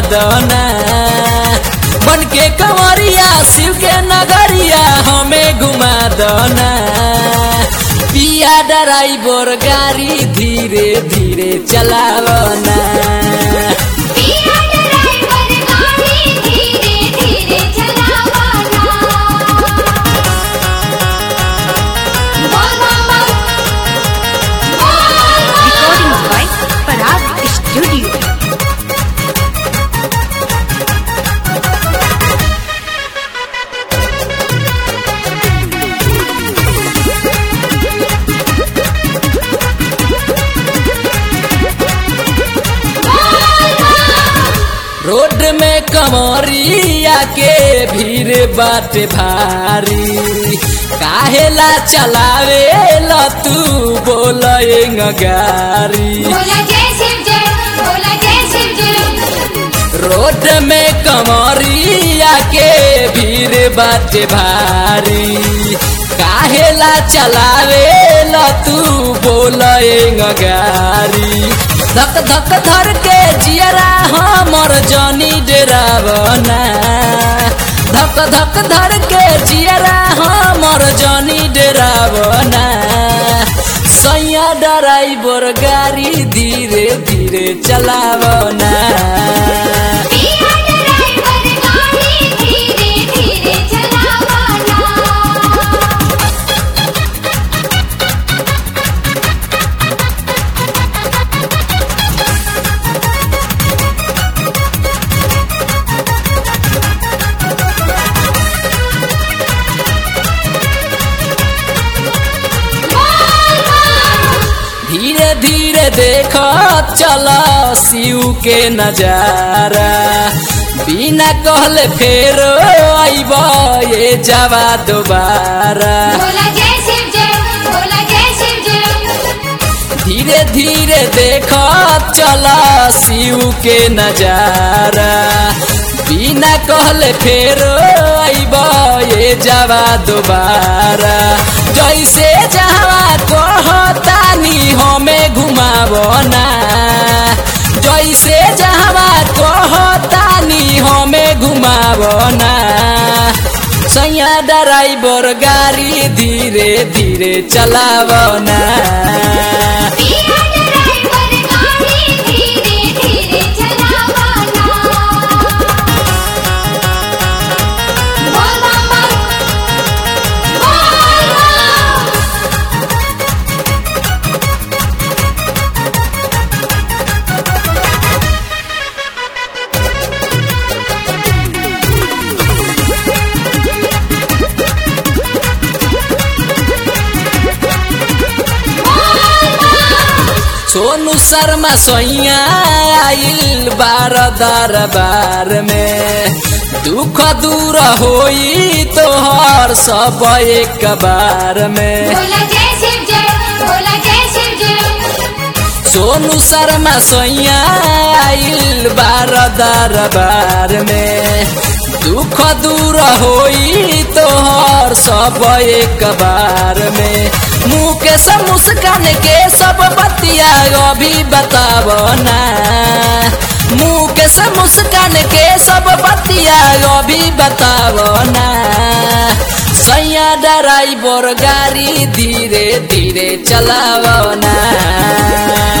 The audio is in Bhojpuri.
दना बन के कंवरिया शिव के नगरिया हमें घुमा दना पिया ड्राइवर गाड़ी धीरे धीरे चलावना पिया ड्राइवर गाड़ी धीरे धीरे चलावाना बोल मामा Recording by Parag Studio. Road में कमरिया के भीड़ बाटे भारी काहेला चलावे ला तू बोलेंग गारी बोला जय शिव जय बोला जय शिव जय रोड में कमरिया के भीड़ बाटे भारी काहेला चलावे ला तू बोलेंग गारी धक धक धर के जियरा हमर जनी डेरावना धक धक धर के जियरा हमर जनी डेरावना सैया ड्राइवर गाड़ी धीरे धीरे चलावना पिया ड्राइवर गाड़ी धीरे धीरे चलावाना धीरे धीरे देख चल शिव के नजारा बिना कहले फेर आइब ये जावा दोबारा बोला जय शिव जय बोला जय शिव जय धीरे धीरे देख चल शिव के नजारा बिना कहले फेर आइब ये जावा दोबारा जैसे जहवा कहतानी हमें घुमावना जैसे जहवा कहतानी हमें घुमावना सैया ड्राइवर गाड़ी धीरे धीरे चलावना पिया ड्राइवर गाड़ी धीरे धीरे चलावाना बोल मामा बोल सोनू शर्मा सोइया आइल बार दरबार में दुख दूर होई तोहर सब एक बार में बोला जय शिव जय बोला जय शिव जय सोनू शर्मा सोइया आइल बार दरबार में दुख दूर होई तोहर सब एक बार में मुँह के सब मुस्कान के सब बतिया अभी बतावना मुँह के सब मुस्कान के सब बतिया अभी बतावना सैया ड्राइवर गाड़ी धीरे धीरे चलावना